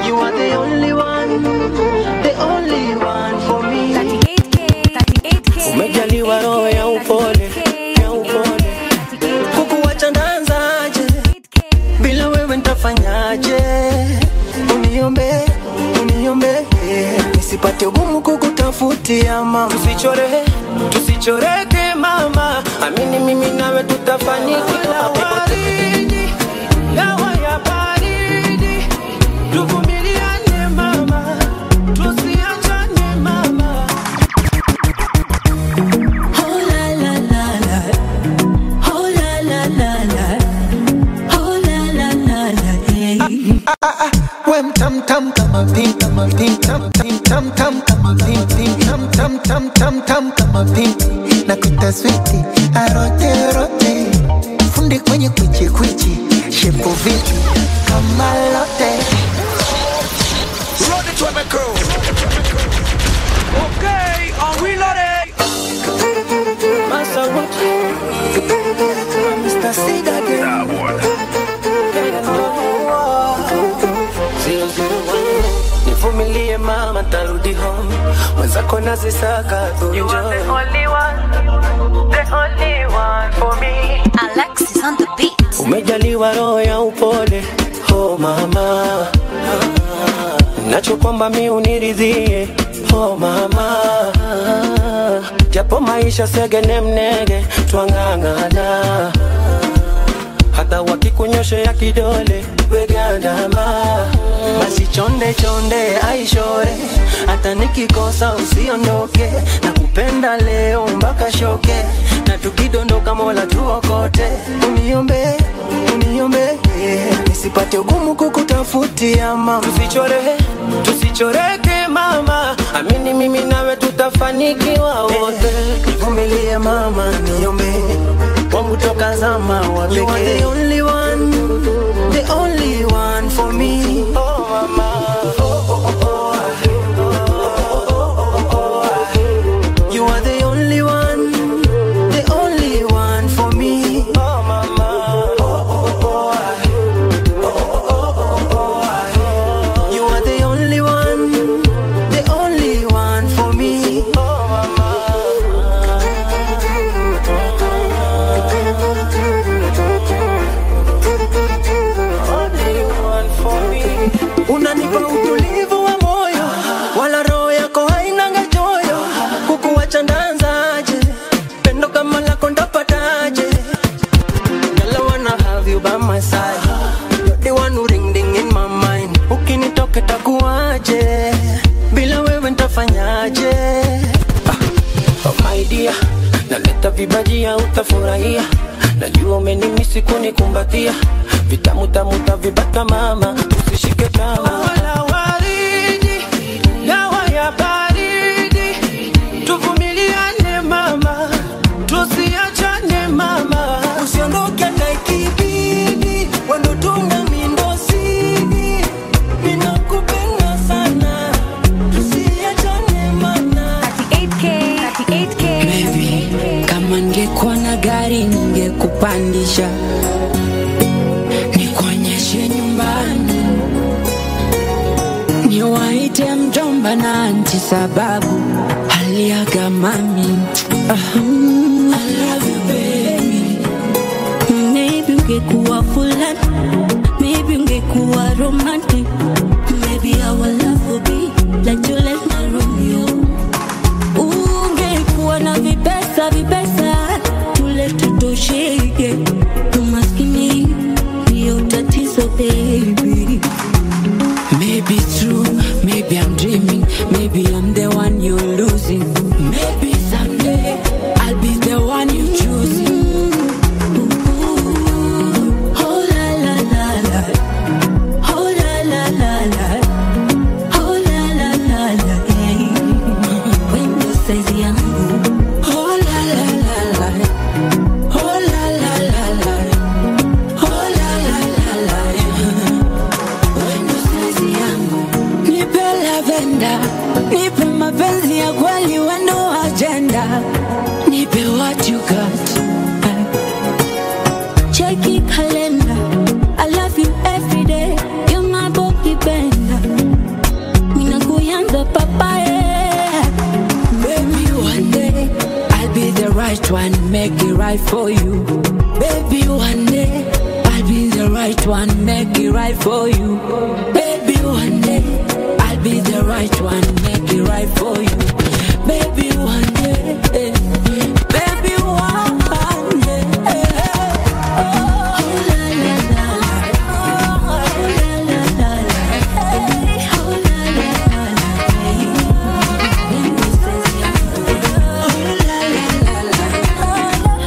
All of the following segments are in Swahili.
You are the only one, the only one for me. 38K, 38K. Umejaliwa roho ya upole, ya upole. Kukuwacha ndaanzaje? Bila wewe nitafanyaje? Uniombe, uniombe nisipate ugumu kukutafutia mama. Tusichore, tusichoreke mama, amini mimi nawe tutafanikiwa. Baridi, dawa ya baridi, tuvumiliane mama, tusiachane mama. Oh la la la la. Oh la la la la. Oh la la la la. Hey. We mtam tam kama pim kama pim tam tam tam tam kama pim pim tam tam tam tam tam kama pim na kuta switi arote rote fundi kwenye kwichi kwichi shepo viti kama lote Run it to my crew. Okay, are we ready? Masa wote Mr. Sida again Zero zero one Nivumilie mama tarudi home Mwenzako nazisaka tu enjoy Alexis on the beat. Umejaliwa roho ya upole Oh mama Nacho kwamba mi uniridhie Oh mama Japo maisha segene mnege Twang'ang'ana hata wakikunyoshea kidole wegandama basi chonde chonde aishore hata nikikosa usiondoke na kupenda leo mpaka shoke na tukidondoka mola tuokote uniombe uniombe nisipate ugumu kukutafutia mama tusichore tusichoreke mama amini mimi nawe tutafanikiwa wote nivumilie mama niombe wangu toka zama wa pekee. You are the only one, the only one for me. Oh mama, oh oh oh oh. You are the only one, the only one for me. Oh mama, oh oh oh. You are the only one, the only one for me. Oh unanipa utulivu wa moyo wala roho yako hainanga choyo kukuwacha ndanzaje pendo kama lako ndapataje Girl, I wanna have you by my side You're the one who ring ding in my mind ukinitoka takuwaje bila wewe ntafanyaje oh my dear naleta vibajia utafurahia najua umenimisi kunikumbatia vitamu tamu tavipata mama usishike tama wala waridi dawa ya baridi tuvumiliane mama tusiachane mama usiondoke hata ikibidi wendo tunga mindosini ninakupenda sana tusiachane mana 38K, 38K. Baby, kama ningekuwa na gari ningekupandisha nikuonyeshe nyumbani niwaite mjomba na anti sababu aliaga mami Ah, mm, I love you baby maybe ungekuwa fulani maybe ungekuwa romantic maybe our love would be like Juliet na Romeo ungekuwa na vipesa vipesa tule tutosheke umaskini ndio tatizo baby maybe it's true maybe i'm dreaming maybe i'm the one you're losing maybe someday i'll be the one you choosing Oh la la la la Oh la la la la Oh la la la la hey. Wendo saizi yangu Oh la la la la Oh la la la la Oh la la la la Wendo saizi yangu Nipe lavenda Nipe mapenzi ya kweli wendo agenda Nipe what you got Check it calendar I love you every day You're my bookie bender right one, make it right for you. Baby, one day I'll be the right one, make it right for you. Baby, one day I'll be the right one, make it right for you. Baby, one day, eh, baby, one day. Oh, la, la, la, la. Oh, la, la, la, la. Hey, oh, la, la, la, la. When you say oh, la, la, la, la.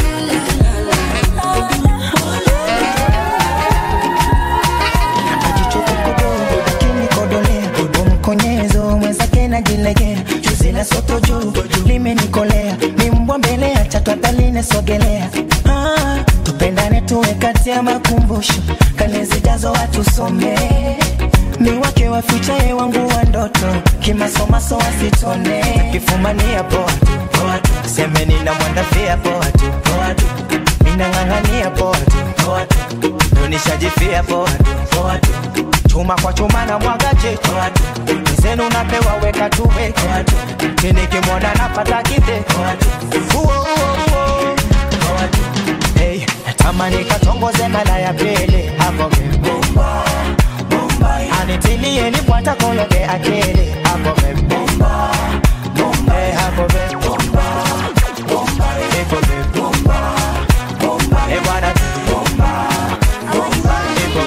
ajichokokodogo kinikodolea umkonyezo mwenzake najilegea juzi la soto juu limenikolea ni mbwa mbele ya chatu hataline sogelea ah, tupendane tuwe kati ya makumbusho kane zijazo watusomee ni wake wa fichaye wangu wa ndoto kimasomaso wasitone kifumania poa tu poa tu semeni na mwandafia poa tu poa tu minang'ang'ania poa tu poa tu nonishajifia poa tu poa tu chuma kwa chuma na mwagaje poa tu mzenu napewa weka tuwe poa tu kinikimwona napata kite poa tu Uo, uo, uo. Poa tu hey, tamani katongoze mara ya pili hapo vibomba anitilie nipwata kologe akili hapo vibomba hey, hapo vibomba Iko vibomba Hey, bwana vibomba Iko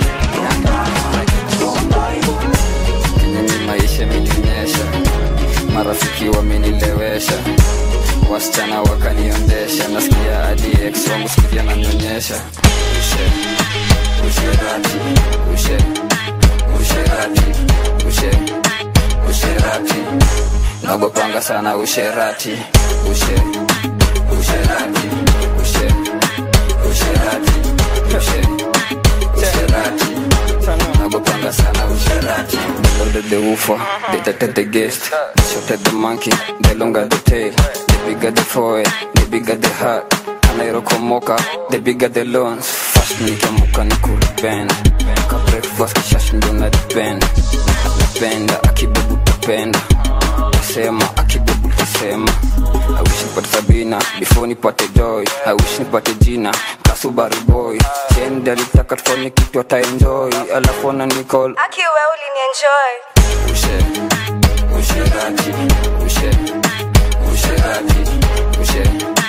Kenye maisha imenionyesha, marafiki wamenilewesha, wasichana wakaniondesha, nasikia hadi ex wangu sikia ananionyesha ushe usherati ushe usherati ushe usherati nagopanga sana usherati ushe usherati ushe usherati ushe usherati nagopanga sana usherati loaded the woofer they tatted the guest they shot at the monkey the longer the tail the bigger the forehead the bigger the heart anairokomoka the bigger the loans fast nikiamuka ni kulipenda ka breakfast kishash ndo nadipenda napenda akibebu tapenda tasema akibebu tasema I wish nipate Sabina before nipate joy I wish nipate jina kasubari boy Chendi alitaka tufanye kitu ataenjoy alafu ana nicall Aki wewe ulinienjoy. ushe usherati ushe usherati ushe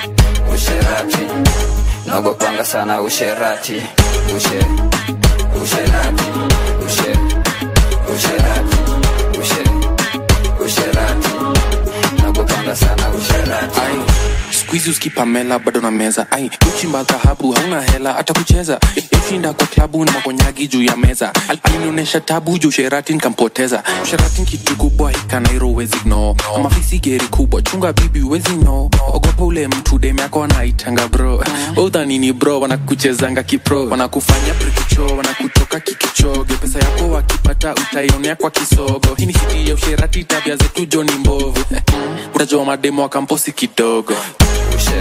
usherati nagopanga sana usherati ushe usherati ushe usherati ushe usherati nagopanga sana usherati ai skuizi uskipamela bado na meza ai uchimba dhahabu hauna hela hata kucheza yoshinda kwa klabu na makonyagi juu ya meza Al- alinionyesha tabu juu sherati nkampoteza sherati kitu kubwa hikanairo wezi no amafisi geri kubwa chunga bibi wezi no ogopa ule mtu dem yako anaitanga bro udhanini bro wanakuchezanga kipro wanakufanya prikicho wanakutoka kikichoge pesa yako wakipata utaionea kwa kisogo hii ni hiti ya usherati tabia zetu joni mbovu utajua mademo wa kamposi kidogo ushe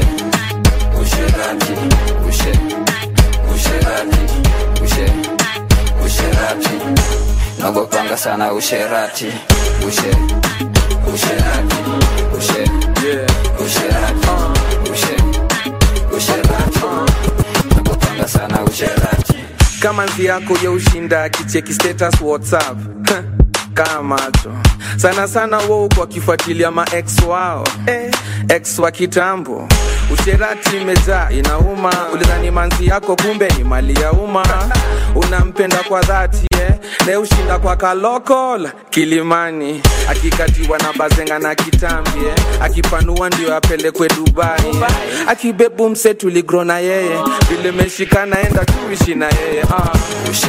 usherati ushe usherati ushe usherati nagopanga sana usherati ushe usherati ushe usherati ushe usherati nagopanga sana usherati kama nzi yako ya ushinda kicheki status whatsapp kaa macho sana sana wou kwa kifuatilia maex wao eh, ex wa kitambo usherati imejaa inauma ulidhani manzi yako kumbe ni mali ya umma unampenda kwa dhati eh, ne ushinda kwa kalokol kilimani akikatiwa na bazenga na kitambi eh, akipanua ndio apelekwe dubai eh, akibebu mse tuligro na yeye vile meshikana enda tuishi na yeye ah. ushe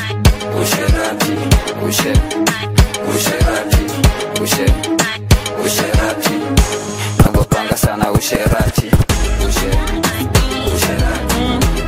usherati ushe usherati ushe usherati nagopanga sana usherati ushe usherati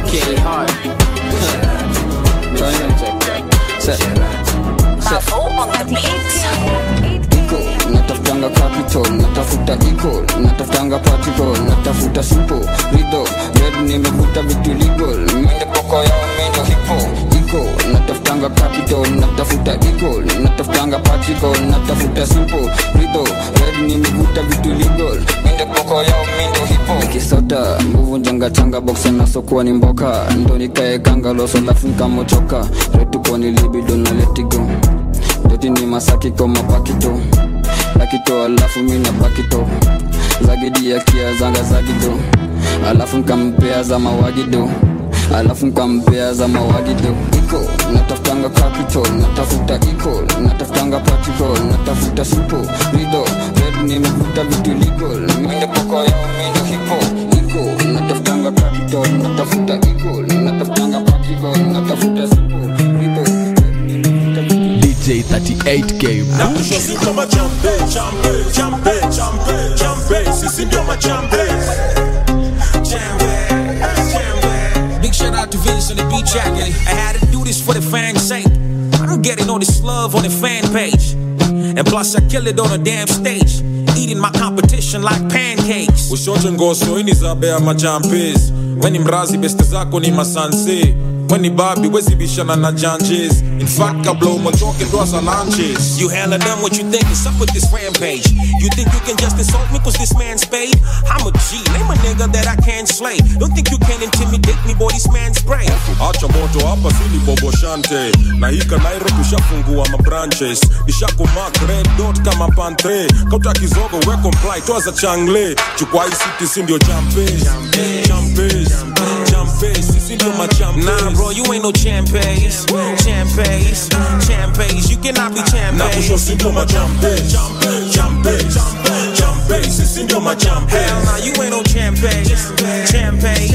iko natafutanga capital natafuta iko natafutanga particle natafuta simple rido red nimevuta vitu legal mende poko yao mendo hipo iko natafutanga capital natafuta iko natafutanga natafutanga particle natafuta simple rido red nimevuta vitu legal minde koko yao mindo hipo kisota nguvu njangachanga boxa nasokuwa ni mboka ndo nikaekanga loso lafu nkamochoka retuko ni libido na letigo doti ni masakiko mapakito lakito alafu mina bakito zagidi ya kia zanga zagido alafu nkampea za mawagido alafu nkampea za mawagido iko natafutanga capital natafuta iko natafutanga particle natafuta simple rido red nimevuta vitu legal minde poko yao mindo hipo iko natafutanga capital natafuta iko natafutanga particle natafuta simple rido DJ 38K. Sisi ndio machampe, champe, champe, champe, champe. Sisi ndio machampe. Big shout out to Vince on the beat jacket. I had to do this for the fans' sake. I don't get it all this love on the fan page. And plus, I kill it on a damn stage. Eating my competition like pancakes. ushote ngoso ini zabea machampes weni mrazi beste zako ni masanse weni babi wezibishana na janjes in fact kabla umotoke ndo za lunches You hella done what you think is up with this rampage. You think you can just insult me cause this man's paid? I'm a G, name a nigga that I can't slay. Don't think you can intimidate me, boy, this man's spray. acha moto hapa sili bobo shante na hika nairobi ushafungua mabranches ishakumak red dot kama pantre kauta kizogo we comply toa za changle chukua hii city si ndio champes champes champes sisi ndio machampes Nah, bro, you ain't no champes. Champes, champes. You cannot be na kusho champes. si ndio machampes champes champes sisi ndio machampes Hell nah, you ain't no champes. Champes,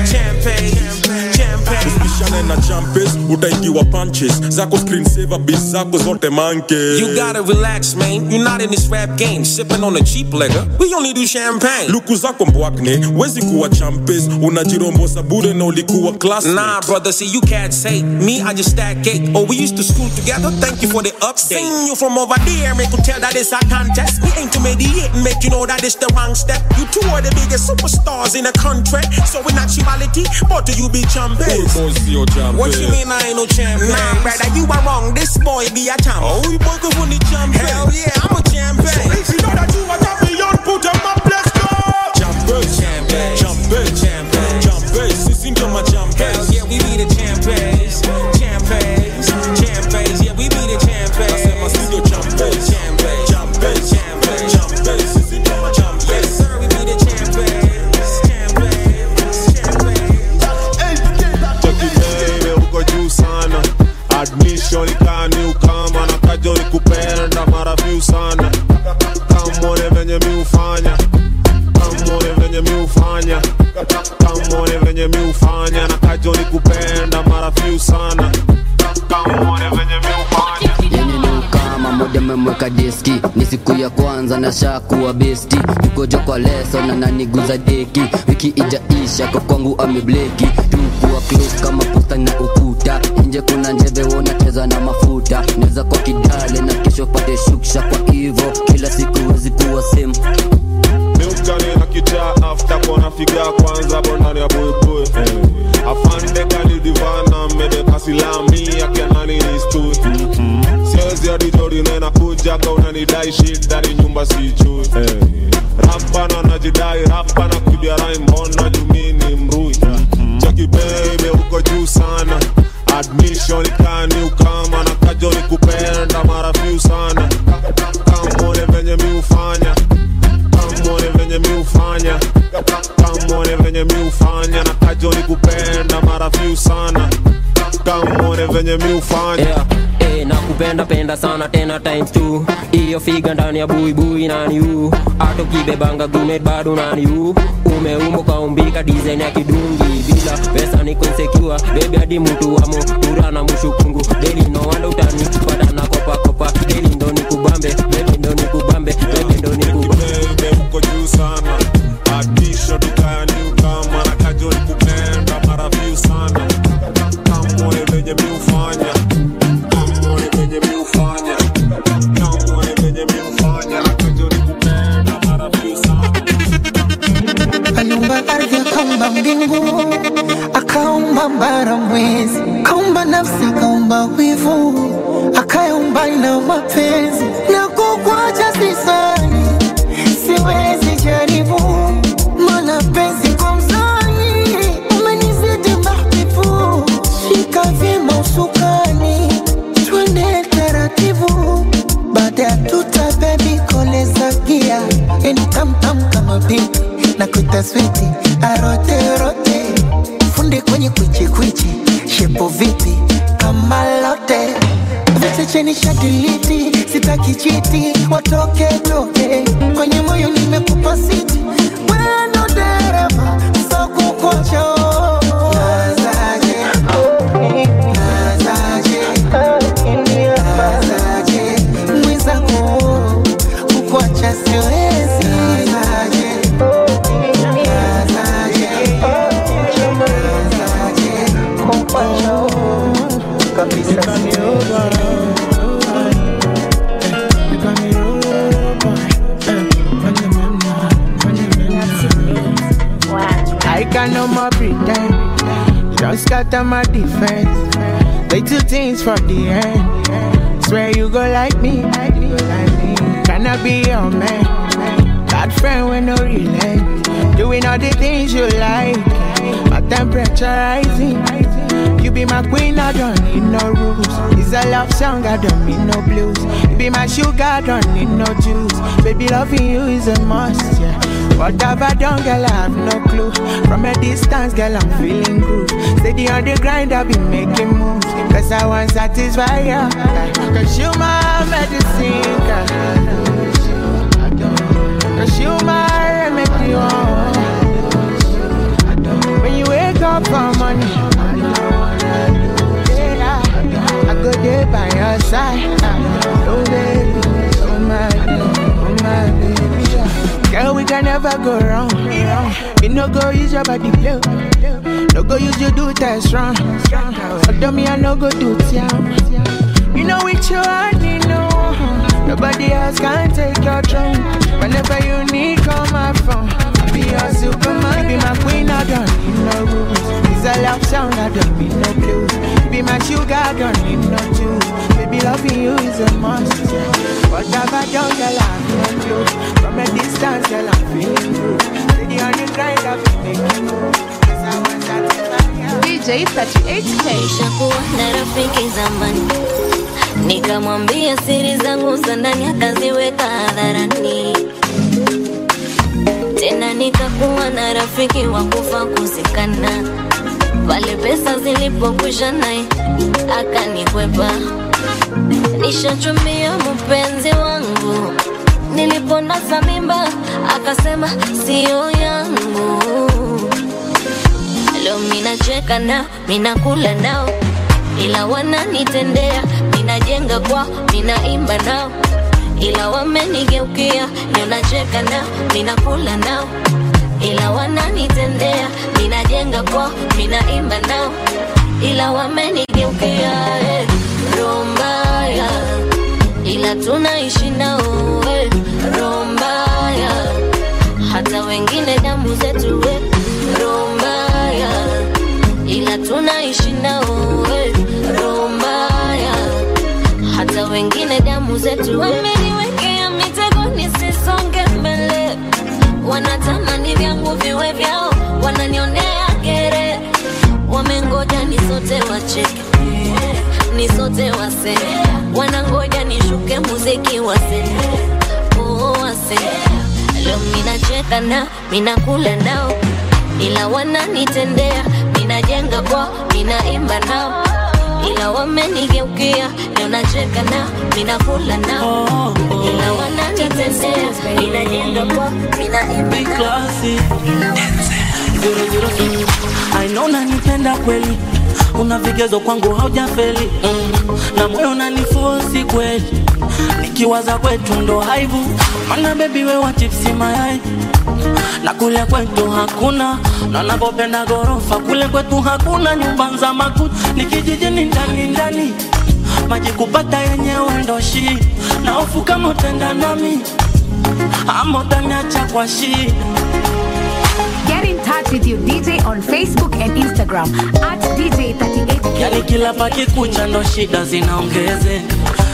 champes, champes. usibishane na champes utaingiwa punches zako screensaver bis zako zote manke You gotta relax, man. You're not in this rap game, sipping on a cheap liquor. We only do champagne. luku zako mbwakne wezi kuwa champes unajirombosa bure na ulikuwa class Nah, brother, see, you cats hate me. I just stack cake. Oh, we used to school together. Thank you for the update. Seen you from over there, make you tell that it's a contest. We ain't to mediate and make you know that it's the wrong step. You two are the biggest superstars in the country. So in actuality, but do you be champions? sio What you mean I ain't no champion? Nah, brother, you are wrong. This boy be a champ. Oh, you boy go the champion. Hell yeah, I'm a champion. So if you know that you are champion, put them up, let's go. Champes, Champes, champes, champes. champes, sisi ndio Hell machampes. yeah, we be the champions. Champions, champions. Yeah, we be the champions. Nasema si ndio champes. Champes, Champes, champes. champes, sisi ndio machampes. Yes, sir, we be the champions. Champions, champions. chekibebe uko juu sana admission ikani ukama na kajo ikupenda mara few sana kamone venye mi ufanya kamone venye mi ufanya kamone venye mi ufanya na kajo ikupenda mara few sana kamone venye mi ufanya yenye ni ukama moja memweka diski ni siku ya kwanza na shakuwa besti yukojo kwa leso na naniguza deki wiki ijaisha kwa kwangu amebleki tukuwa close kama posta na ukuta nje kuna njeve wonacheza na mafuta naweza kwa kidale na kesho pate shuksha kwa hivo kila siku wezi kuwa same miukani na kichaa afta kona figa kwanza bondani ya buibui afande kalidivana mede kasilami akianani ni stu siwezi adijori nena kujaga unanidai shida ni nyumba sijui rapana najidai rapana kibia rai mbona jumini mrui chaki bebe uko juu sana admission ikani ukama na kajoni kupenda mara few sana kamone venye mi ufanya kamone venye mi ufanya kamone venye mi ufanya na kajoni kupenda mara few sana kamone venye mi ufanya yeah. Hey, nakupenda penda sana tena times two iyo figa ndani ya buibui nani u hata ukibebanga gumet bado nani u umeumo kaumbika design ya kidungi bila pesa ni insecure bebi hadi mtu wamo ura na mushukungu deli no wanda utani pata na kopa kopa deli ndo ni kubambe bebi ndo ni kubambe bebi ndo ni kubambe bebe uko juu sana adisho dukani ukama na kajoni kupenda mara few sana kamone venye mi ufanya kamone venye mi ufanya kamone venye mi ufanya na kajoni kupenda mara few sana aliumba ardhi akaumba mbingu akaumba mbara mwezi akaumba nafsi akaumba wivu akaya mapenzi na kukwacha sisani, siwezi jaribu mana penzi kwa mzani umenizidi mahbibu, shika vyema usukani, twende taratibu, baada ya tuta bebi koleza gia, yani tamtam kama pipi na kuita switi aroterote, funde kwenye kwichikwichi, shepo vipi kama lote vichecheni shadiliti, sitaki chiti, watoke toke kwenye moyo nimekupa siti, wendo dereva sokukocho nazaje nazaje nazaje mwenzako kukuacha siwezi nazaje nazaje nazaje kukuacha kabisa siwezi I can no more pretend. Just scatter my defense. They two things from the end. Swear you go like me. like me, like me. Can I be your man? Bad friend with no relent. Doing all the things you like. My temperature rising. You be my queen, I don't need no rules. It's a love song, I don't need no blues. You be my sugar, I don't need no juice. Baby, loving you is a must, yeah. What have I done, girl? I have no clue. From a distance, girl, I'm feeling groove. Steady on the grind, I've been making moves. Cause I want satisfy ya. Cause you my medicine, girl. Cause you my remedy, oh. When you wake up for money, yeah, I go there by your side. Oh, baby, oh, my baby, oh, my baby. yeah. Girl, we can never go wrong. You no go use your body play. No go use your do test wrong. Although me, I no go do town. You know which you I need no one. Nobody else can take your throne. Whenever you need, call my phone. I'll be your superman. Be my queen, I don't need no rules. It's a love song, I don't need no blues. Be my sugar, I don't need no juice. Baby, loving you is a must. Yeah. Whatever I done, girl, I have no clue. From a distance, girl, I'm feeling good. Steady on the grind, I've been making moves. Cause I want satisfy you. DJ 38K. Nishakuwa na rafiki zamani, nikamwambia siri zangu za ndani, akaziweka hadharani. Tena nikakuwa na rafiki wa kufa kuzikana, pale pesa zilipokwisha naye akanikwepa. Nishachumbia mpenzi wangu, niliponasa mimba akasema siyo yangu. Leo minacheka nao, minakula nao, ila wananitendea. Minajenga kwao, minaimba nao, ila wamenigeukia. Leo nacheka nao, minakula nao, ila wananitendea. Minajenga kwao, minaimba nao, ila wamenigeukia. Eh, roho mbaya, ila tunaishi nao. Eh, roho mbaya, hata wengine damu zetu. Eh, roho mbaya ila tunaishi nao eh, roho mbaya hata wengine damu zetu wameniwekea mitego nisisonge mbele wanatamani vyangu viwe vyao wananionea kere wamengoja nisote wacheke nisote wase wanangoja nishuke muziki wase oh, wase leo minacheka nao minakula nao ila wananitendea, ninajenga kwao, ninaimba nao, ila wamenigeukia, leo nacheka nao, ninakula nao, ila wananitendea, ninajenga kwao, ninaimba nao. Zero, zero, mm. I know unanipenda kweli una vigezo kwangu haujafeli mm. na moyo unanifosi kweli nikiwaza kwetu ndo haibu mana bebi wewa chipsi mayai na kule kwetu hakuna na navyopenda gorofa kule kwetu hakuna nyumba za makuti ni kijijini ndani ndani maji kupata yenyewe ndo shi na hofu kama utenda nami ama utaniacha kwa shida Get in touch with your DJ on Facebook and Instagram at DJ38K. yani kila pakikucha ndo shida zinaongeze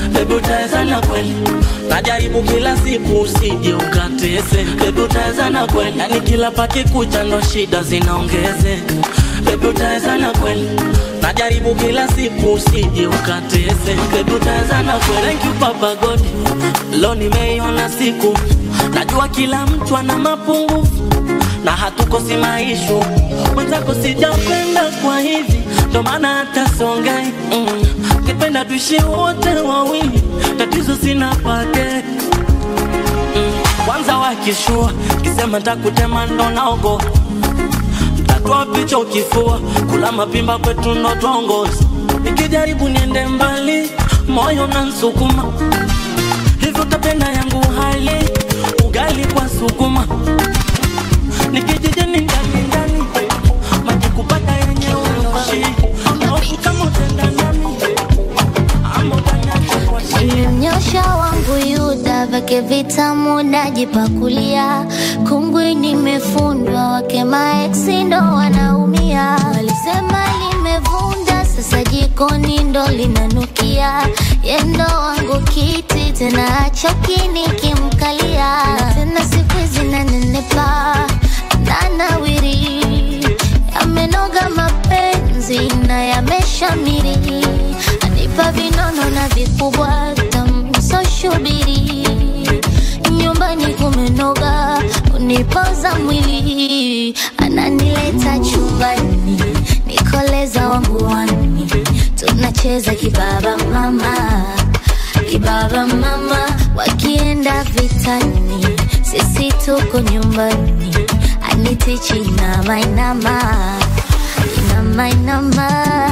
bebi utawezana kweli najaribu kila siku usije ukatese bebi utawezana kweli yani kila pakikucha ndo shida zinaongezeka bebi utawezana kweli najaribu kila siku usije ukatese bebi utawezana kweli thank you papa god lo nimeiona siku najua kila mtu ana mapungufu na hatukosi maishu mwenzako sijapenda kwa hivi ndo maana hata songai mm. kipenda tuishi wote wawili tatizo sina pake mm. kwanza wakishua kisema takutema ndo naogo tatoa picha ukifua kula mapimba kwetu ndo tuongozi nikijaribu niende mbali moyo nansukuma hivyo utapenda yangu hali ugali kwa sukuma nikijijeni ndani ndani maji kupata yenye urushi naofu kama utenda ndani ama utanyacha kwa shii Mnyosha wangu Yuda vake vitamu najipakulia, kungwi nimefundwa, wake maeksi ndo wanaumia. Walisema limevunda, sasa jikoni ndo linanukia. Yendo wangu kiti tena achoki nikimkalia, tena siku hizi nanenepa nanawiri, yamenoga mapenzi na yameshamiri, anipa vinono na vikubwa tamsoshubiri nyumbani kumenoga, unipoza mwili, ananileta chumbani, nikoleza wangu wani, tunacheza kibaba mama, kibaba mama, wakienda vitani, sisi tuko nyumbani, anitichi inama inama, inama inama,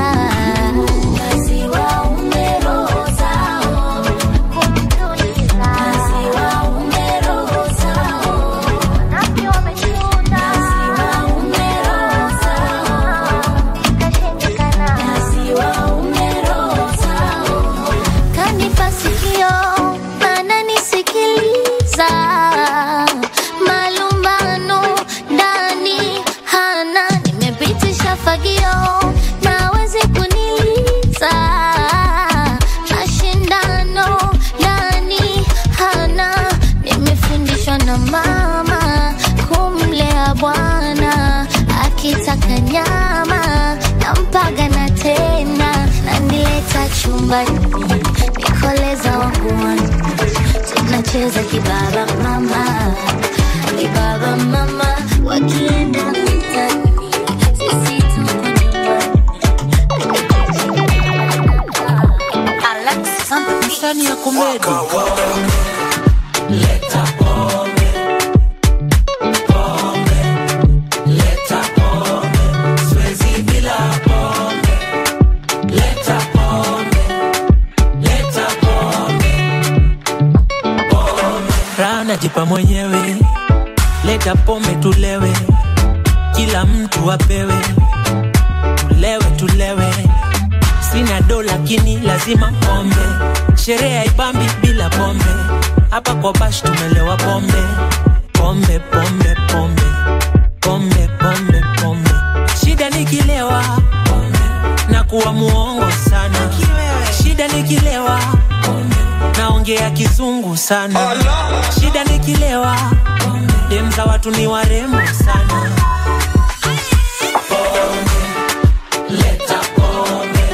Maziwa umerozao, Maziwa umerozao, Maziwa umerozao, kanipa sikio ananisikiliza malumbano ndani hana nimepitisha fagio nawezi kuniliza mashindano ndani hana nimefundishwa na mama kumlea bwana akitaka nyama nampaga na tena nanileta chumbani nikoleza wanguani tunacheza kibaba mama kibaba mama wakienda vitani sisi tuko msani ya komedi raha najipa mwenyewe leta pombe tulewe kila mtu apewe tulewe tulewe sina do lakini lazima pombe sherehe haibambi bila pombe hapa kwa bash tumelewa pombe pombe pombe pombe pombe pombe pombe shida nikilewa pombe na kuwa muongo sana shida nikilewa pombe naongea kizungu sana shida nikilewa dem za watu ni warembo sana Leta pombe,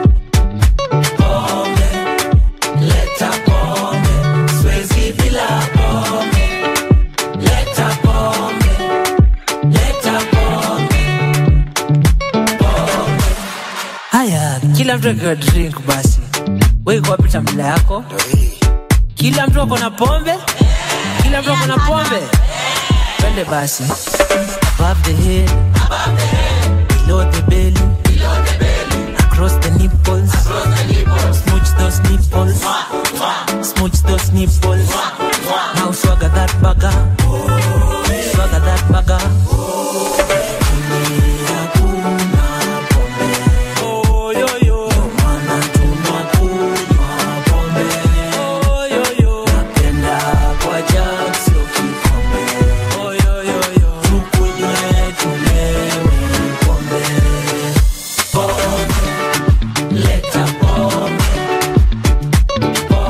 pombe, leta pombe, siwezi bila pombe. Leta pombe, leta pombe, pombe. Haya, kila mtu akiwa drink basi, wewe iko wapi tambula yako? Kila mtu ako na pombe, kila mtu ako na pombe. Twende basi, above the head, below the belly, across the nipples, smooch those nipples, smooch those nipples. Now swagger that bagger, swagger that bagger. Oh, yo, yo. Oh, yo, yo. Napenda kwa jug, sio kikombe. Oh, yo, yo, yo. Tukunywe, tulewe pombe. Pombe, leta pombe.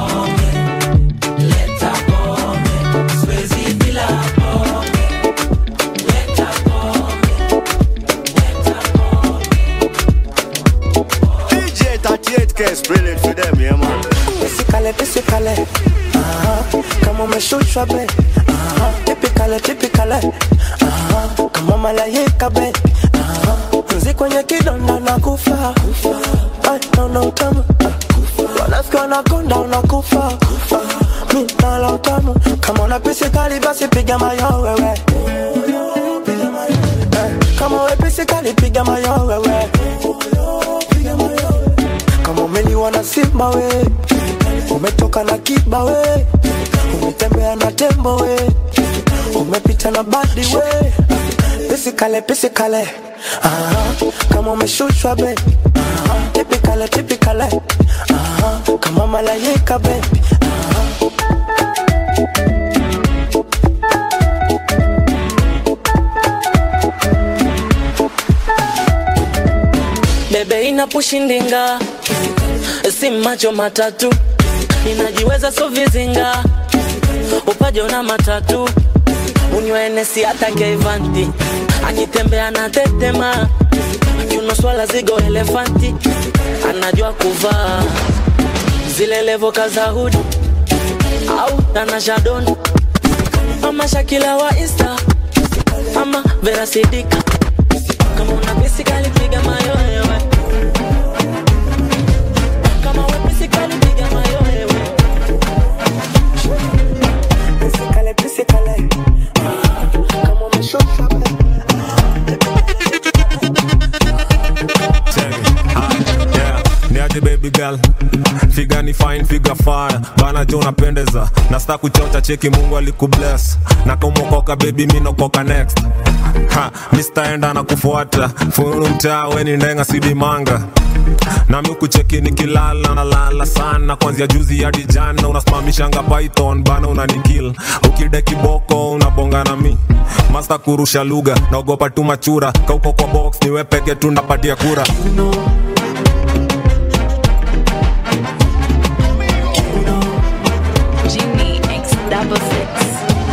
pisikale Aha, kama umeshushwa be Aha, tipikale tipikale Aha, kama malaika be Aha, nzi kwenye kidonda na kufa Ay, naona utamu wanafiki wanakonda unakufa mi nala utamu kama una pisikali basi piga mayo wewe Eh, kama we pisikali piga mayo wewe kama umeliwa na simba we umetoka na kiba we umetembea na tembo we umepita na badi we pisikale pisikale Aha, kama umeshushwa be Aha, tipikale tipikale Aha, kama malaika be bebe inapushindinga si macho matatu inajiweza so vizinga upajo na matatu unywenesi hata keivanti akitembea na tetema kiuno swala zigo elefanti anajua kuvaa zile levoka za hudi au tanashadoni ama shakila wa insta ama verasidika kama una pisikali piga mayoyewe kama we pisikali piga mayoyewe pisikale pisikale kama umeshushwa be Yeah, niaje baby girl figa ni fine figa fire bana jo unapendeza na sta kuchocha cheki mungu alikubless na kumokoka baby minokoka next ha mistaenda na kufuata fununu mtaa weni ndenga sidi manga nami kucheki nikilala nalala sana kwanzia juzi hadi jana unasimamishanga python bana unanikil ukide kiboko unabonga na mi masta kurusha lugha naogopa tu machura kauko kwa box niwe peke tu ndapatia kura Genie X double six.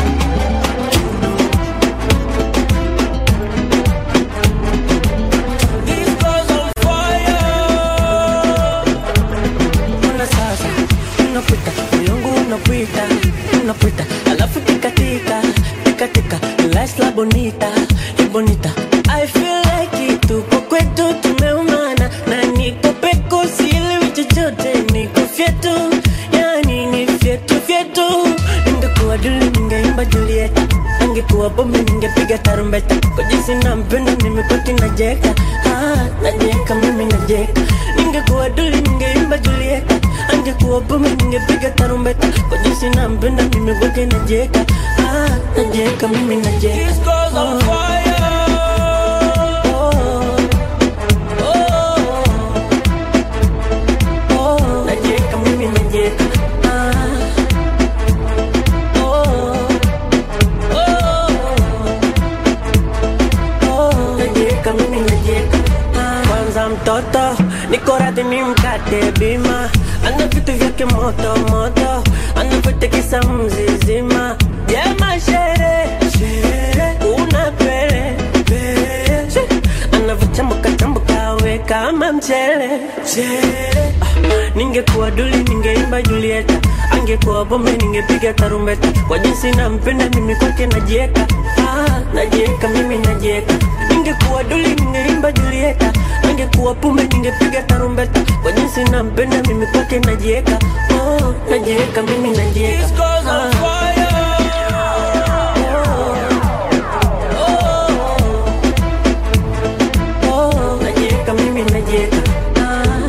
Mbona sasa unapita moyongu unapita unapita alafu tikatika tikatika lights la bonita la bonita I feel like it tuko kwetu tumeumana na niko peko sielewi chochote niko fyetu yani ni fyetu fyetu ningekuwa duli ningeimba Julieta angekuwa bombe ningepiga tarumbeta kwa jinsi nampenda mimi kwati najeka ah, najeka mimi najeka ningekuwa duli ningeimba Julieta angekuwa bombe ningepiga tarumbeta kwa jinsi nampenda mimi kwake najeka ah, najeka mimi najeka oh. Najeka mimi najeka ah. Najeka mimi najeka kwanza mtoto niko radhi ni mkate bima ana vitu vyake moto moto anavyotekisa mzizima jema shere shere una pere pere She, anavyochambuka chambuka we kama mchele mchele Ah, ningekuwa duli ningeimba Julieta angekuwa bombe ningepiga tarumbeta kwa jinsi nampenda mimi kwake najieka ah, najieka mimi najieka ningekuwa duli ningeimba Julieta angekuwa pumbe ningepiga tarumbeta kwa jinsi nampenda mimi kwake najieka oh, najieka mimi najieka ah. Oh, najieka mimi najieka ah.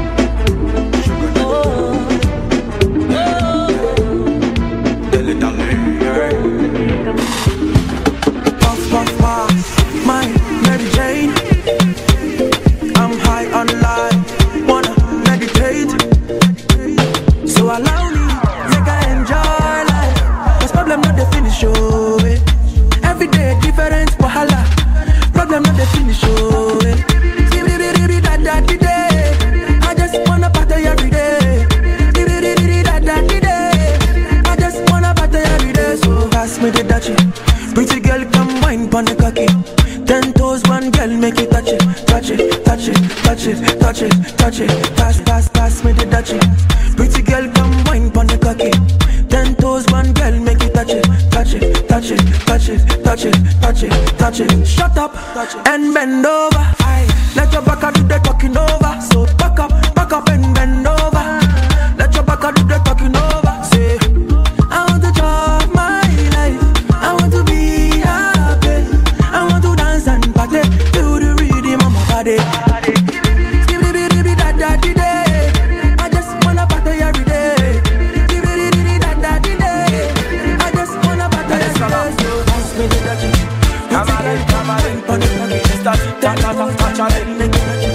Puff, puff, puff, my Mary Jane. I'm high on life, wanna meditate. So allow me, make I enjoy life. Cause problem not the finish, oh. eh. Every day different wahala. Problem not the finish, oh. eh. Di-di-di-di-di-da-da-di-day. I just wanna party every day. Di-di-di-di-di-da-da-di-day. I just wanna party every day. So pass me the dachi. Pretty girl, come wine pon the cocky. Ten toes, one girl, make it touch it, touch it, touch it, touch it, touch it, touch it. Pass, pass, pass me the dachi. Pretty girl, come wine pon touch it, touch it, touch it. Shut up and bend over. Let your back do the talking over. So back up, back up and bend over. Let your back do the talking over. Say, I want to drive my life. I want to be happy. I want to dance and party to the rhythm of my body. Skibidi-bidi-bidi-da-da-di-day. I just wanna party every day. Skibidi-bidi-bidi-da-da-di-day. I just wanna party every day. So pass me the dirty. Come on, in, come on, in, on it, start it, ta ta ta, touch on it.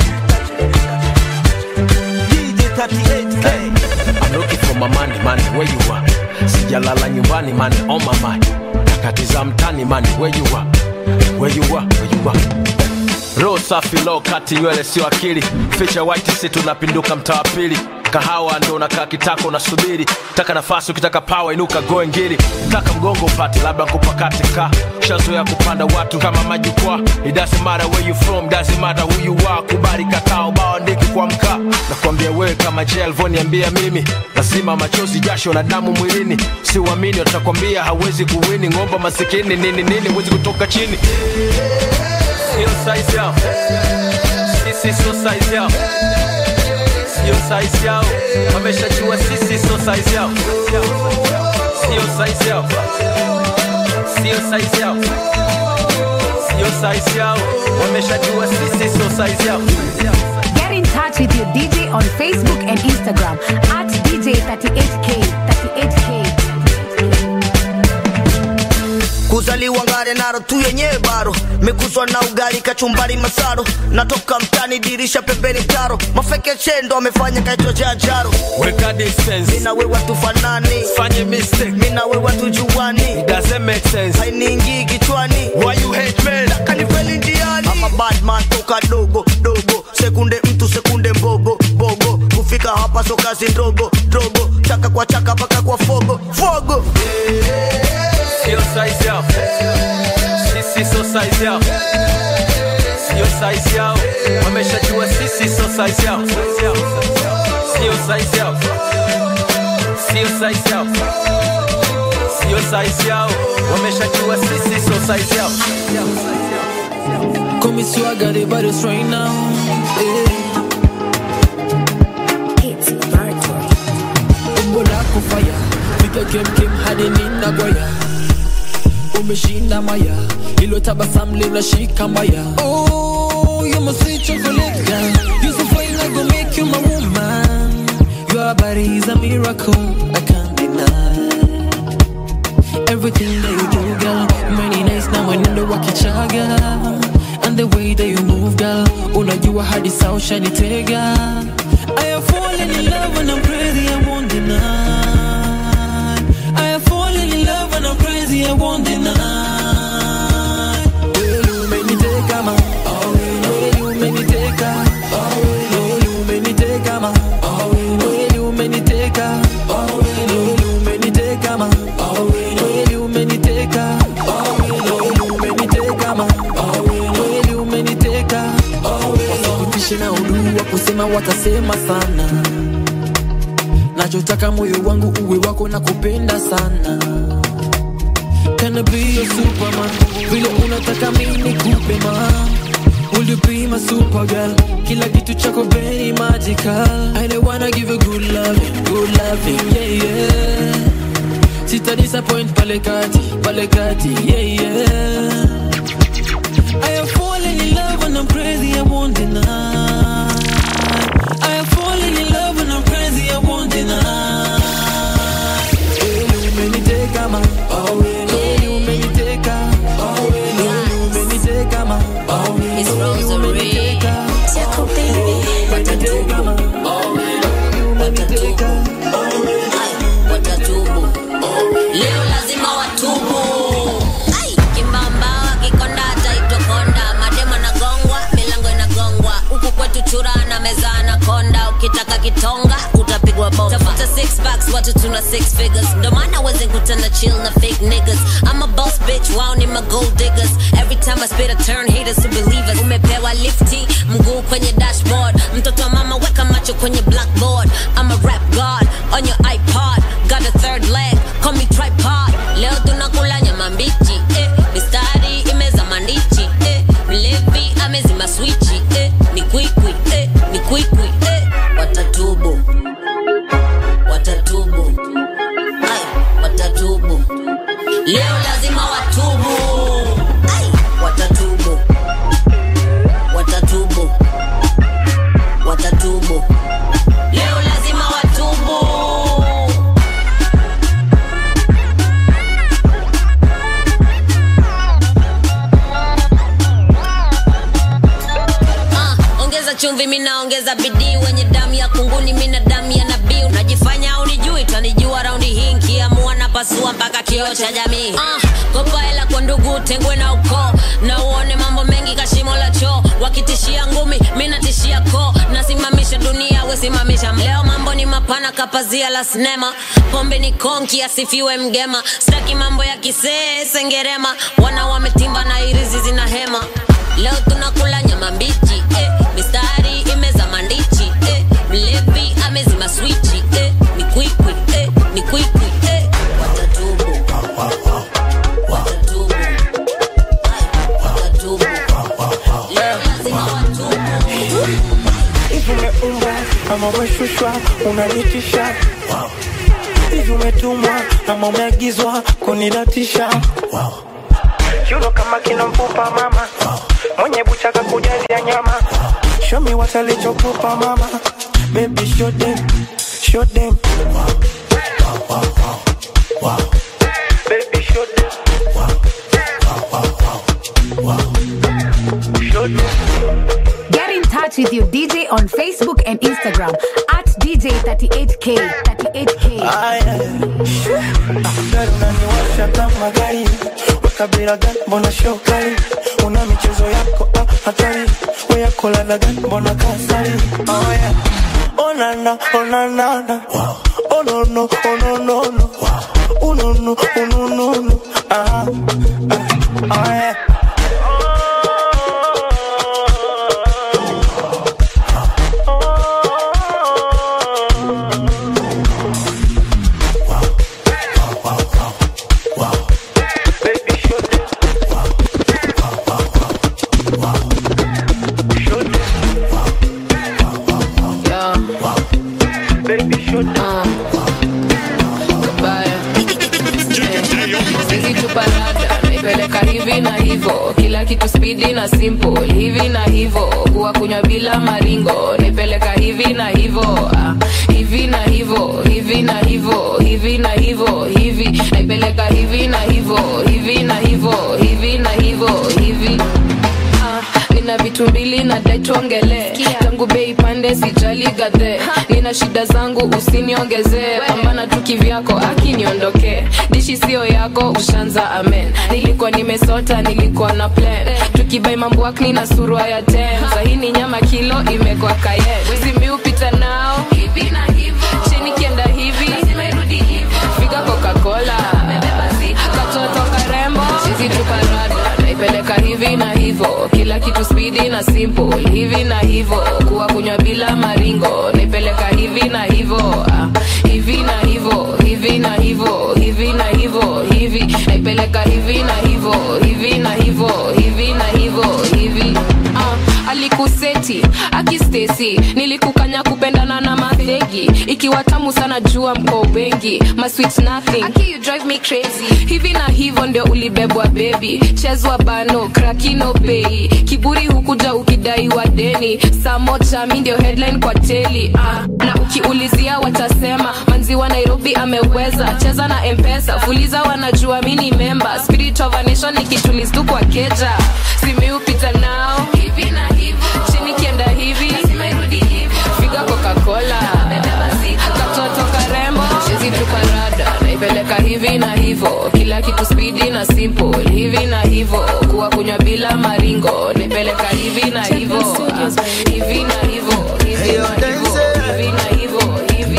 DJ 38K. I'm looking for my money, money, where you are? Sijalala nyumbani, money on my mind. Nakatiza mtani, money, where you are? Where you are, where you are? Roho safi low kati nywele sio akili ficha white si tunapinduka mtaa wa pili kahawa ndo unakaa kitako unasubiri taka nafasi ukitaka pawa inuka goe ngili taka mgongo upate labda kupakate ka shazoya kupanda watu kama majukwaa it doesn't matter where you from doesn't matter who you are kubali kakao bao ndiki kwa mkaa nakwambia wewe kama je alivyoniambia mimi lazima machozi jasho na damu mwilini siuamini watakwambia hawezi kuwini ngomba masikini nini nini huwezi kutoka chini sio size yao sisi sio size yao sio size yao wameshajua sisi sio size yao sio size yao sio size yao sio size yao wameshajua sisi sio size yao Get in touch with your DJ on Facebook and Instagram at DJ38K. 38K. kuzaliwa ngare naro tu yenyewe baro mekuzwa na ugali kachumbari masaro natoka mtani dirisha pembeni taro mafeke chendo amefanya kaitwa jajaro weka distance mina wewe tufanani fanye mistake mina wewe tujuani it doesn't make sense hainiingii kichwani why you hate men kanifeli njiani ama badman toka dogo dogo sekunde mtu sekunde mbogo bogo kufika hapa so kazi ndogo dogo chaka kwa chaka paka kwa fogo fogo sio size yao sisi sio size yao sio size yao wameshajua sisi sio size yao sio size yao sio size yao sio size yao wameshajua sisi sio size yao Come see I got it, but it's right now. It's Umbo lako fire, piga kem kem hadi nina gwaya. Umeshinda maya, ilo tabasamu linashika maya. Oh, you're my sweet chocolate girl. You're so fine, I gon' make you my woman. Your body is a miracle, I can't deny. Everything that you do, girl, many nights now I know wakichaga. And the way that you move, girl, unajua hadi sawa shanitega. I have fallen in love and I'm crazy, I won't deny. I have fallen in love and I'm crazy, I won't deny. Well, you made me take a man. Oh, well, you made me take a. Oh, well, you made me take a man. Oh, well, you made me take a. Oh, well, you made me take a man. Oh, well, you made me take a. Oh, well, you made me take a man. Oh, well, you made me take a. Oh, well, usipitishe na uduu wa kusema watasema sana nachotaka moyo wangu uwe wako na kupenda sana Can I be your superman vile unataka mimi kupe ma Will you be my super girl kila kitu chako very magical I don't wanna give you good loving good loving yeah yeah Sita disappoint pale kati pale kati yeah yeah I have fallen in love and I'm crazy I won't deny I have fallen in love and I'm crazy I won't deny Hey, you made me take a man Oh, hey, you made me take a Oh, hey, you made me take a man Oh, It's Rosary. Jacob baby What a tubu Oh, you made me take a watatubu leo lazima watubu Ai, kimbamba wakikonda ataitwa konda mademo nagongwa milango inagongwa huku kwetu chura na meza anakonda ukitaka kitonga utapigwa bomba tafuta six packs watu tuna six figures ndo maana wezi kutana chill na fake niggas I'm a boss bitch wao ni my gold diggers every time I spit a turn haters to believers umepewa lifti mguu kwenye dashboard mtoto wa mama weka macho kwenye blackboard I'm a rap god on your iPod got a third leg call me tripod leo tunakula nyama mbichi eh, mistari leo lazima watubu Ai, watatubu watatubu watatubu leo lazima watubu Ah, ongeza chumvi minaongeza bidii wenye damu ya kunguni mina damu ya nabii unajifanya unijui tanijua raundi hii nkiamua na pasua mpaka kioo cha jamii ah, kopa hela kwa ndugu tengwe na ukoo na uone mambo mengi kashimo la choo wakitishia ngumi minatishia koo nasimamisha dunia wesimamisha leo mambo ni mapana kapazia la sinema pombe ni konki asifiwe mgema staki mambo ya kisee sengerema wana wametimba na irizi zina hema leo tunakula nyama mbichi eh. mistari imeza mandichi eh. mlevi amezima swichi eh. ni kwikwi eh. ni kwikwi eh. watatubu watatubu watatubu leo lazima watubu hivi umeumbwa ama umeshushwa unanitisha hivi umetumwa ama umeagizwa kunidatisha Yulo kama kina mfupa mama mwenye buchaka kujazia nyama show me what alichokupa mama baby show them show them baby show them show them Get in touch with your DJ on Facebook and Instagram at DJ38K. 38K. Aya. Gari unaniwasha kama gari wakabila gani mbona shokali una michezo yako ah, hatari weyako ladha gani mbona kasari oh, yeah. onana onanana onono ononono unono unonono ah, ah, oh, yeah. Sijituparada naipeleka hivi na hivo, kila kitu spidi na simple hivi na hivo, kuwa kunywa bila maringo naipeleka hivi na hivo, ah, hivi na hivo, hivi na hivo, hivi na hivo, hivi naipeleka hivi na hivo, hivi na hivo, hivi na hivo, hivi Ah, nina vitu mbili na dai tuongele tangu bei pande sijali gadhe nina shida zangu usiniongezee pambana tu kivyako akiniondokee dishi sio yako ushanza amen nilikuwa nimesota nilikuwa na plan tukibai mambo na surua ya ten sahini nyama kilo imekwa kayen zimiupita nao hivi na hivo chini kienda hivi figa coca-cola katoto karembo chizi tuparada naipeleka hivi na hivo kila kitu spidi na simple hivi na hivo kuwa kunywa bila maringo naipeleka hivi na hivo ah, hivi na hivo hivi na hivo hivi na hivo hivi naipeleka hivi na hivo hivi na hivo hivi na hivo hivi ah, alikuseti akistesi nilikukanya kupendana na madhegi ikiwa tamu sana jua mko wengi my sweet nothing Aki, you drive me crazy hivi na hivyo ndio ulibebwa bebi chezwa bano krakino bei kiburi hukuja ukidaiwa deni saa moja mi ndio headline kwa teli ah, na ukiulizia watasema manzi wa nairobi ameweza cheza na mpesa fuliza wanajua mi ni memba spirit of a nation nikitulistu kwa keja simiupita nao hivi na hivyo chini kienda hivi figa coca-cola katoto karembo chezi tuparada naipeleka hivi na hivo kila kitu spidi na simple hivi na hivo kuwa kunywa bila maringo naipeleka hivi na hivo ah, hivi na hivo hivi na hivo hivi na hivo hivi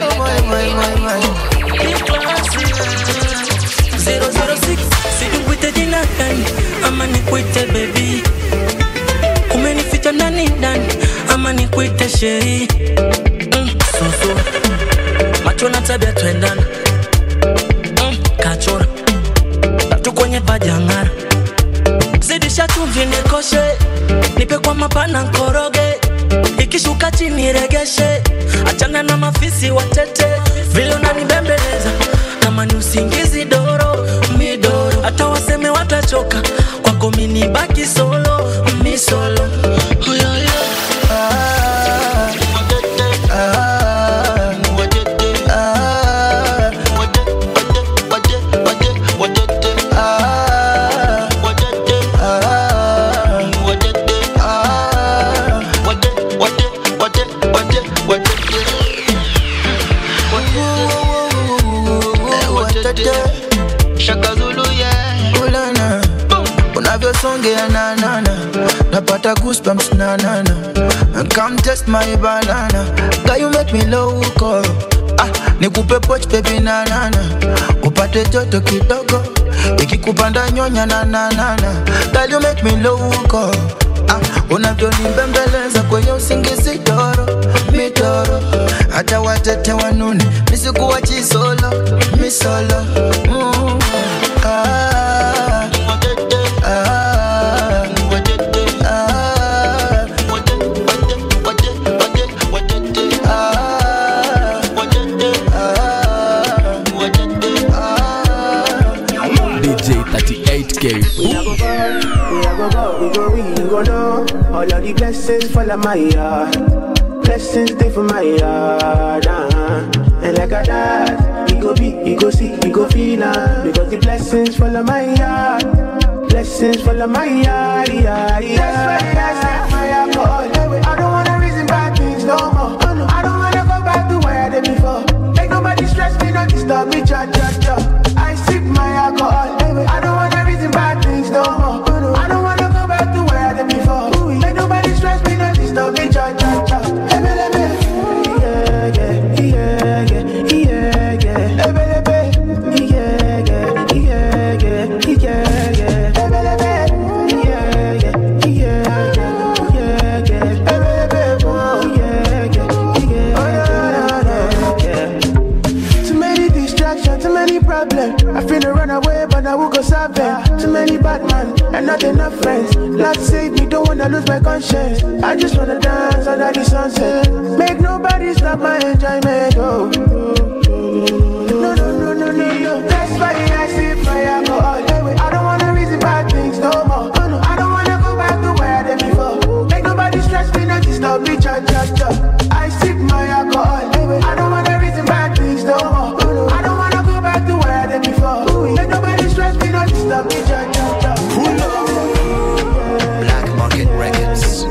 Sikuite jina gani ama nikuite baby, umenificha ndani ndani ama nikuite sheri mm, susu macho na tabia twendana mm, kachora tatu kwenye pajangara zidisha chumvi nikoshe nipe kwa mapana nkoroge ikishuka chini regeshe achana na mafisi watete vile unanibembeleza kama ni usingizi doro mid nimechoka kwako mini baki solo mi solo oh, yeah, yeah. Shaka Zulu, yeah. Ulana. unavyosongea nanana napata goosebumps nanana come test my banana Girl, you make me loco ah, nikupe poch baby nanana upate joto kidogo ikikupanda nyonya nananana Girl, you make me loco ah, unavyonimbembeleza kwenye usingizi toro mitoro hata watete wanune misikuwa chisolo misolo mm, ah, DJ 38K. We a go go, we a go go, we go we go know. All of the blessings fall on my yard. Blessings stay for my yard. Uh-huh. And like a dad, we go be, we go see, we go feel uh, Because the blessings fall on my yard. Blessings fall on my yard, yard, yard. That's why I set my alcohol. I don't wanna reason bad things no more. Oh, no. I don't wanna go back to where I did before. Make nobody stress me, not disturb me, cha cha cha. I sip my alcohol. I don't wanna reason bad things no more. I don't wanna go back to where I did before. Make nobody stress me, not disturb me, cha cha cha. Ebe, ebe. Yeah, yeah, yeah, yeah, yeah, yeah. Ebe, ebe. Yeah, yeah, yeah, yeah, yeah, yeah. Ebe, ebe. Yeah, yeah, yeah, yeah, yeah. Ebe, ebe. Oh, yeah, yeah, yeah, yeah, yeah. Too many distractions, too many problems. I feel to run away, but I will go solve them. Too many bad men and not enough friends. Lord save me, don't wanna lose my conscience. I just wanna dance under the sunset. Make nobody stop my enjoyment. Oh. No, no, no, no, no, no. That's why I sip my alcohol. I don't wanna reason bad things no more. Oh, no. I don't wanna go back to where I did before. Make nobody stress me, not disturb me, cha cha cha. I sip my alcohol. I don't wanna reason bad things no more. Oh, no. I don't wanna go back to where I did before. Make nobody stress me, not disturb me, cha cha cha. Black Market Records.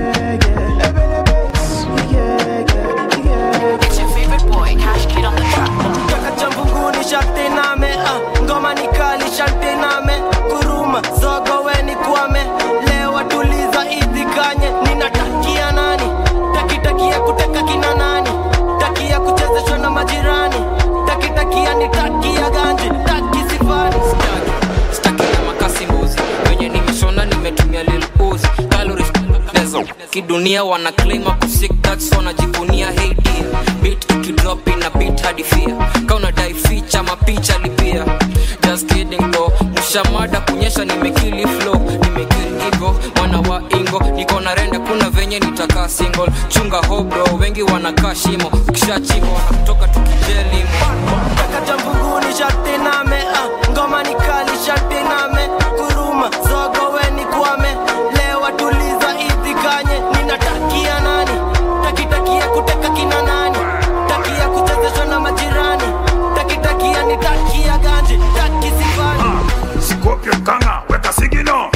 It's your favorite boy, Cash Kid on the track. Kaka cha mbinguni sharti name ah, ngoma ni kali sharti name kuruma zogo weni kwame lewa tuliza idhikanye ninatakia nani takitakia kuteka kina nani takia kuchezeshwa na majirani takitakia ni takia ganji taki sifani staki na makasi mbuzi wenye nimeshona nimetumia lil uzi calories lezo kidunia wana claim ako sick that's wanajivunia hey dear beat ikidrop ina beat hadi fear kauna dai feature mapicha lipia just kidding bro mshamada kunyesha nimekili flow nimekili ego mwana wa ingo niko na renda kuna venye nitakaa single chunga ho bro wengi wanakaa shimo ukishachimba wanakutoka tukijelimo Kaka cha mbinguni sharti name ah, ngoma ni kali sharti name kuruma zogo weni kwame lewa tuliza idhikanye ninatakia nani takitakia kuteka kina nani takia kuchezeshwa na majirani takitakia ni takia ganji taki sifani Scorpion kanga, weka sigino.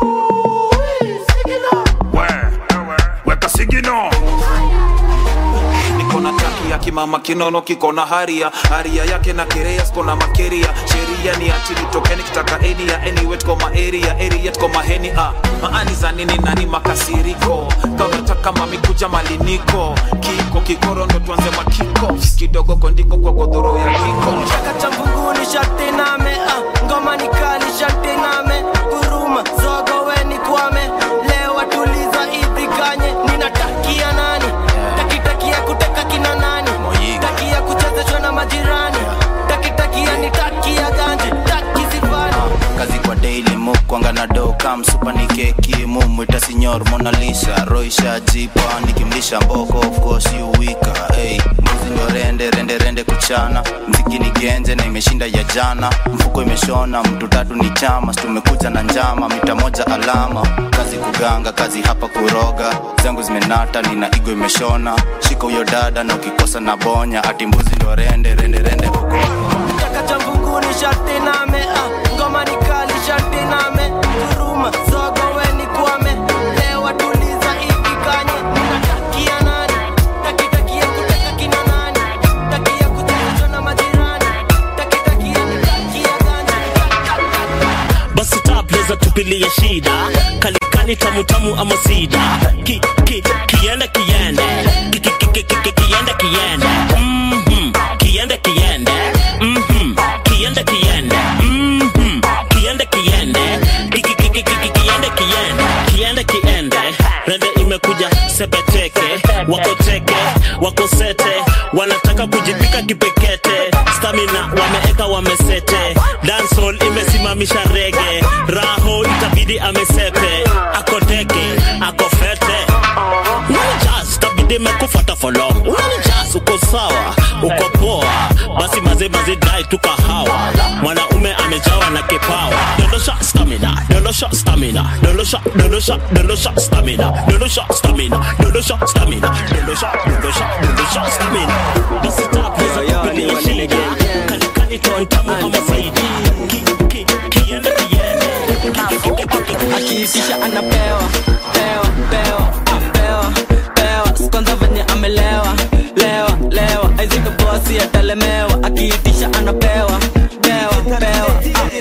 We, weka sigino. niko na taki ya kimama kinono kiko na haria haria yake na kerea sko na makeria sheria ni ati nitokeni kitaka eni ya anyway tuko ma area area tuko maheni ah maani za nini nani makasiriko kaunataka mami kuja maliniko kiko kikoro ndo tuanze makiko kidogo kondiko kwa godhoro ya kiko Kaka cha mbinguni sharti name ah, ngoma ni kali sharti name kuruma zogo weni kwame lewa tuliza idhikanye ninatakia nani takitakia kuteka kina nani takia kuchezeshwa na majirani takitakia ni takia ganji taki sifani kazi kwa daily mukwanga na do kam supa ni keki mumwita sinyor monalisa roisha jipa nikimlisha mboko of course you wika hey, mbuzi ndo rende rende rende kuchana mziki ni genje na imeshinda ya jana mfuko imeshona mtu tatu ni chama tumekuja na njama mita moja alama kazi kuganga kazi hapa kuroga zangu zimenata nina igo imeshona shika huyo dada na ukikosa na bonya ati mbuzi ndo rende rende rende Chaka cha mbunguni sharti name ah, ngoma ni kali sharti name huruma zogo weni kwame lewa tuliza hivi kanye unatakia nani takitakia kuteka kina nani takia kuchezeshwa na majirani takitakia nitakia gani basi tapleza tupilie shida kalikali tamutamu ama sida ki, ki, kiende kiende ki, ki, ki, ki, ki, kiende kiende Mhm. kiende kiende Mhm. kiende kiende Mhm. kiende kiende Ki, ki, ki, ki, ki, ki, kiende kiende kiende kiende rende imekuja sepeteke wako teke wako sete wanataka kujipika kipekete stamina wameeka wamesete dancehall imesimamisha rege raho itabidi amesepe akoteke akofete unanijaz tabidi mekufata folo unanijaz uko sawa uko poa basi maze maze dai tu kahawa mwanaume amejawa na kipawa dondosha stamina dondosha stamina dondosha dondosha dondosha stamina dondosha stamina dondosha stamina dondosha dondosha dondosha stamina basi tapleza kupilia shida kalikali tontamu ama zaidi Ki- ki- kiende kiende akiitisha anapewa pewa pewa pewa pewa kwanza venye amelewa lewa lewa aizika bosi atalemewa akiitisha anapewa pewa pewa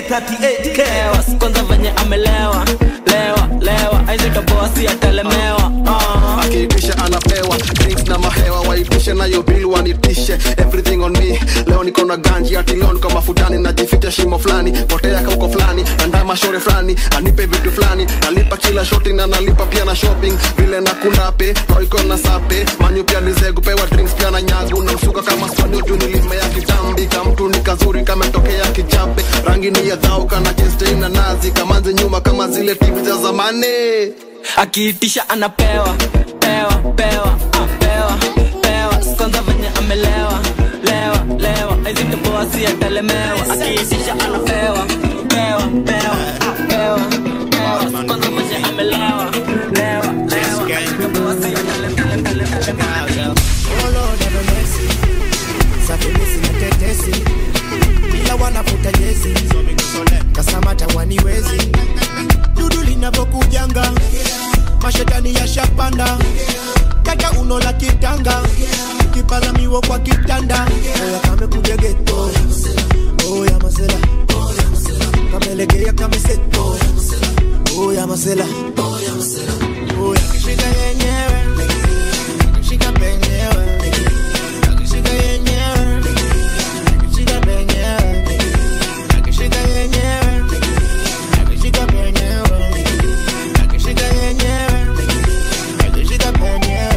pewa kwanza venye amelewa lewa lewa aizika bosi atalemewa uh. akiitisha anapewa drinks na mahewa waitishe nayo bill wanitishe everything on me leo niko na ganji ati leo niko mafutani najificha shimo fulani potea kauko fulani andaa mashore fulani anipe vitu fulani nalipa kila shoti na nalipa pia na shopping vile na kunape roiko na sape manyu pia nizegu pewa drinks pia na nyagu na msuka kama swani juu nilimea kitambi kamtu ni kazuri kametokea kichape rangi ni ya dhau kana chestei na nazi kamanze nyuma kama zile tv za zamani akiitisha anapewa pewa pewa ah, pewa pewa kwanza venye amelewa lewa lewa aizika bosi atalemewa akiitisha anapewa pewa pewa ah, pewa pewa kwanza venye amelewa lewa lewa aizika bosi atalemewa Oh Lord have mercy. Safilisi na tetesi ila wanafuta jezi kasamata waniwezi dudu linavyokujanga mashetani yashapanda kata uno la kitanga kipaza miwo kwa kitanda oya kamekuja geto oya masela kamelegea kameseto oya masela oya kishika yenyewe kishika penyewe akishika yenyewe akishika penyewe akishika yenyewe akishika penyewe akishika yenyewe akishika penyewe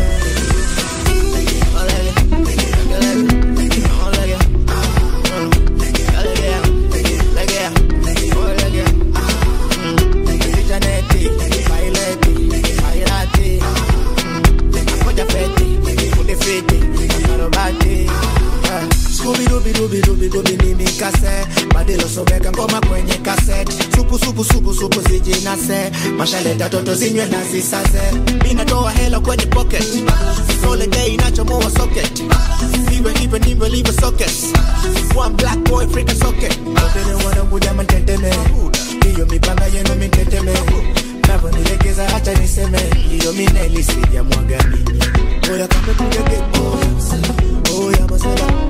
Kase, badilo sobeka ngoma kwenye kaset supu supu supu supu zijinase mashaleta toto zinywe na zisase inatoa hela kwenye pocket sole day inachomoa socket iwe iwe ndivyo livyo socket one black boy freak socket Wapele wanangu jama teteme hiyo mipanga yenu miteteme navyonilegeza hata niseme hiyo mineli sijamwaga nini oya kambe kugegebo oya masela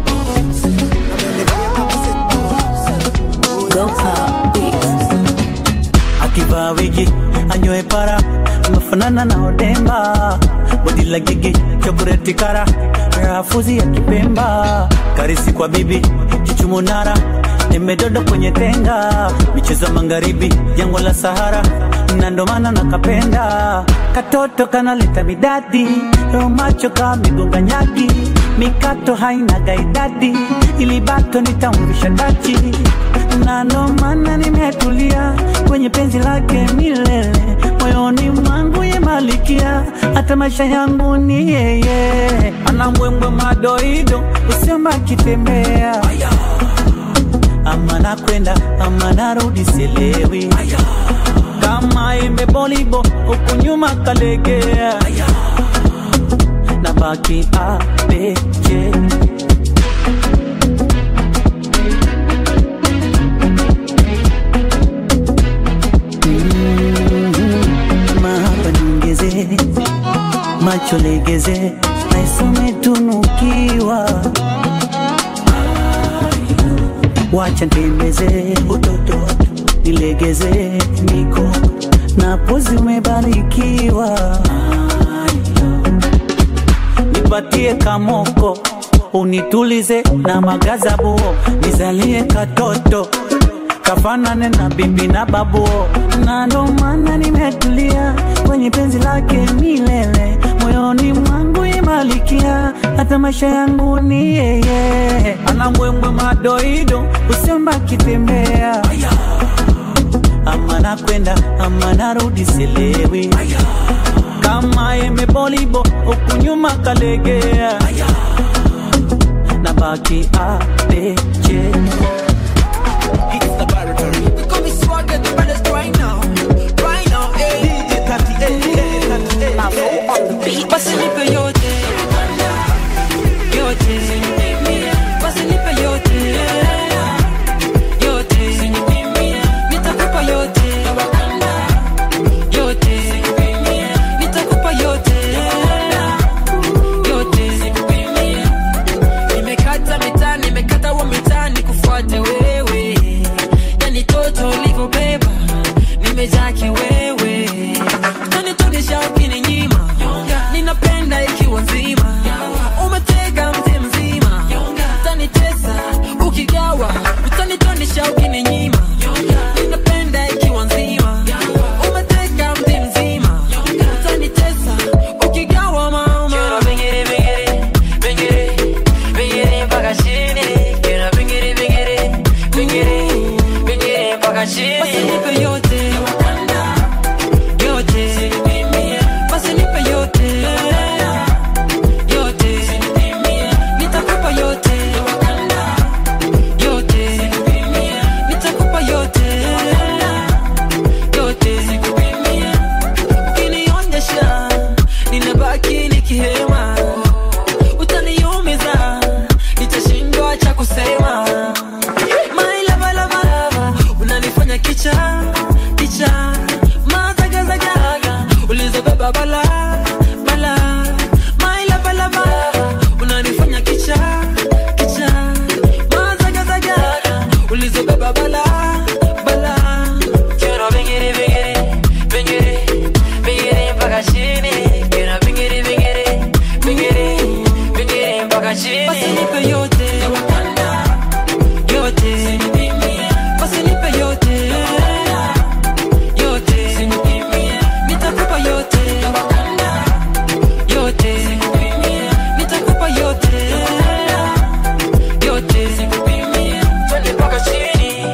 akivaa wigi anyoe para amefanana na odemba bodi la gigi chokoreti kara rafuzi ya kipemba karisi kwa bibi chichumunara nimedodo kwenye tenga michezo magharibi jangwa la sahara na ndo maana nakapenda katoto kanaleta midadi yo macho ka migonga nyagi mikato haina gaidadi ili bato nitamvisha tachi na ndo maana nimetulia kwenye penzi lake milele moyoni mwangu ye malikia hata maisha yangu ni yeye ana mbwembwe madoido usiomba akitembea ama nakwenda ama narudi sielewi kama imebolibo huku nyuma kalegea na baki abeje mahaba niongeze macho legeze naisome tunukiwa wacha ntembeze utoto nilegeze niko na pozi umebarikiwa nipatie kamoko unitulize na magazabuo nizalie katoto kafanane na bibi na babuo na ndo maana nimetulia kwenye penzi lake milele moyoni mwangu imalikia hata maisha yangu ni yeye ana mbwembwe madoido usiomba kitembea ama nakwenda ama narudi silewi kama imebolibo huku nyuma kalegea na baki abeje Basi nipe yote yote, basi nipe yote yote, nitakupa yote yote, nitakupa yote yote. Nimekata mitaa, nimekata wa mitaa, nikufuate wewe, yani toto ulivyobeba, nimejaa kiwewe, tanitogesha ukininyima, ninapenda ikiwa nzima, umetega mti mzima, utanitesa ukigawa, utanitonisha ukininyima, ninapenda ikiwa nzima, umetega mti mzima, utanitesa ukigawa mama. Bingiri, bingiri, bingiri, bingiri mpaka chini. Kera bingiri, bingiri, bingiri, bingiri mpaka chini. Basi nipe yote yote, basi nipe yote yote, nitakupa yote yote, nitakupa yote yote. Ukinionyesha ninabaki nikihema, utaniumiza, nitashindwa cha kusema. My lava, lava, lava, unanifanya kicha kicha, mazagazaga ulizobeba bala bala. My lava, lava, unanifanya kicha kicha, mazagazaga ulizobeba bala bala. Quiero bingiri bingiri bingiri bingiri mpaka chini. Quiero bingiri bingiri bingiri bingiri mpaka chini. Basi nipe yote yote, basi nipe yote yote, nitakupa yote yote, nitakupa yote yote, twende mpaka chini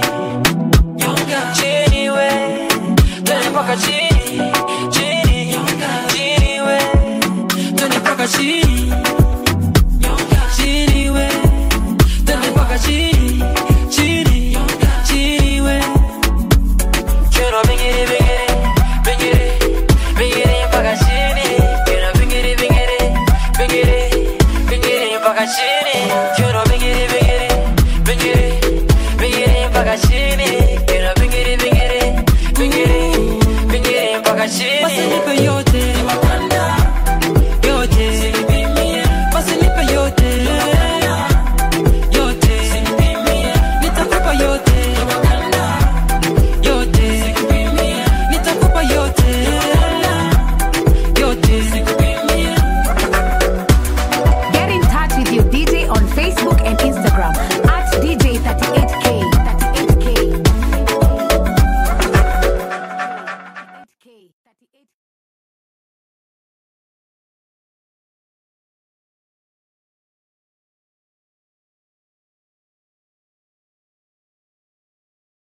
chini we, twende mpaka chini chini chini we, twende mpaka chini chini we, twende mpaka chini chini chini we. Quiero bingiri bingiri bingiri bingiri mpaka chini. Quiero bingiri bingiri bingiri bingiri mpaka chini. Quiero bingiri bingiri bingiri bingiri mpaka chini. Quiero bingiri bingiri bingiri bingiri mpaka chini. Basi nipe yote yote, basi nipe yote yote, nitakupa yote yote, nitakupa yote yote. Get in touch with your DJ on Facebook and Instagram at DJ38K. 38K.